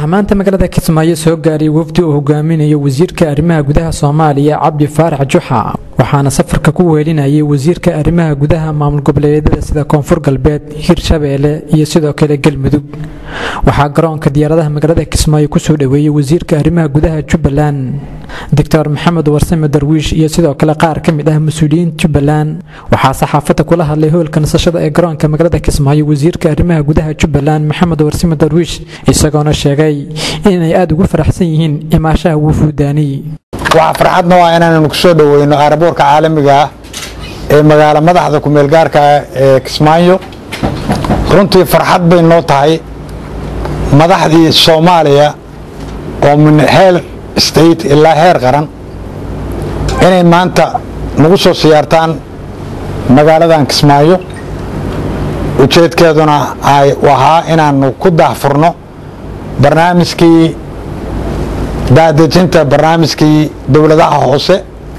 waxaa maanta magaalada kismaayo soo gaaray wafdi uu hogaaminayo wasiirka arrimaha gudaha soomaaliya cabdi faarax juxa waxaana safarka ku weelinayay wasiirka arrimaha gudaha maamul goboleedyada sida koonfur galbeed hirshabeelle iyo sidoo kale galmudug waxaa garoonka diyaaradaha magaalada kismaayo kusoo dhoweeyey wasiirka arrimaha gudaha jubbaland doctor maxamed warsame darwiish iyo sidoo kale qaar ka mid ah mas-uuliyiin jubbaland waxaa saxaafadda kula hadlay hoolka nasashada ee garoonka magaalada kismaayo wasiirka arrimaha gudaha jubbaland maxamed warsame darwiish isagoona sheegay inay aada ugu faraxsan yihiin imaashaha wufuudaani waxaa farxadna waa inaannu kusoo dhoweyno aeroboorka caalamiga ah ee magaalo madaxda kumeelgaarka ee kismaayo runtii farxad bay noo tahay madaxdii soomaaliya oo min heer state ilaa heer qaran inay maanta nagu soo siyaartaan magaaladan kismaayo ujeedkeeduna ay ahaa inaannu ku daahfurno barnaamijkii daadejinta barnaamijkii dowladaha hoose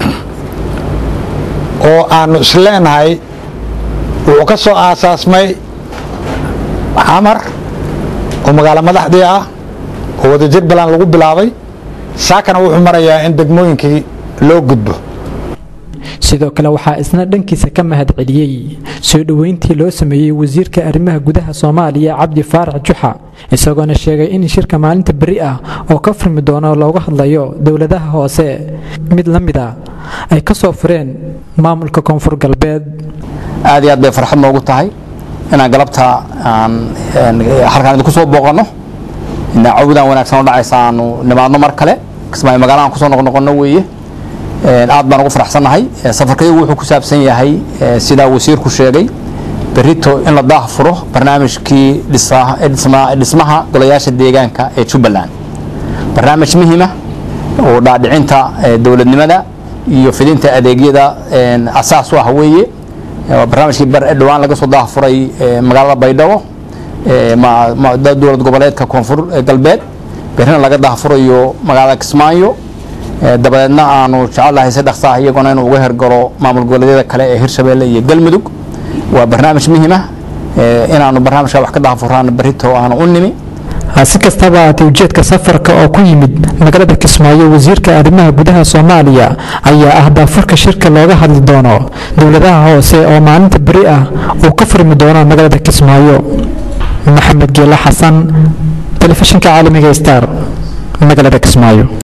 oo aannu isleenahay wuxuu ka soo aasaasmay xamar oo magaalo madaxdii ah oo wadajir balan lagu bilaabay saakana wuxuu marayaa in degmooyinkii loo gudbo sidoo kale waxaa isna dhankiisa ka mahad celiyey soo dhoweyntii loo sameeyey wasiirka arrimaha gudaha soomaaliya cabdi faarax juxa isagoona sheegay in shirka maalinta beri ah oo ka furmi doono looga hadlayo dowladaha hoose mid la mid a ay ka soo fureen maamulka koonfur galbeed aad iyo aad bay farxad noogu tahay inaan galabta halkaan idinku soo booqanno cawdaan wanaagsan oo dhacaysa aanu nimaadno mar kale kismaayo magaalahan kusoo noqnoqonno weeye aad baan ugu faraxsannahay safarkayagu wuxuu ku saabsan yahay sidaa wasiirku sheegay berito in la daah furo barnaamijkii dhismaha golayaasha deegaanka ee jubbaland barnaamij muhiima oo dhaadhicinta dowladnimada iyo fidinta adeegyada asaas u ah weeye barnaamijkii dhowaan laga soo daah furay magaalada baydhabo dowlad goboleedka koonfur galbeed berrina laga daah furayo magaalada kismaayo dabadeedna aanu jecelnahay si dhaqsa ah iyaguna inuu uga hergalo maamul goboleedyada kale ee hirshabeelle iyo galmudug waa barnaamij muhiima inaanu barnaamijka wax ka daahfuraan berito aanu u nimi si kastaba aatay ujeedka safarka oo ku yimid magaalada kismaayo wasiirka arrimaha gudaha soomaaliya ayaa ah daafurka shirka looga hadli doono dowladaha hoose oo maalinta beri ah uu ka furmi doono magaalada kismaayo maxamed geela xasan telefishinka caalamiga star magaalada kismaayo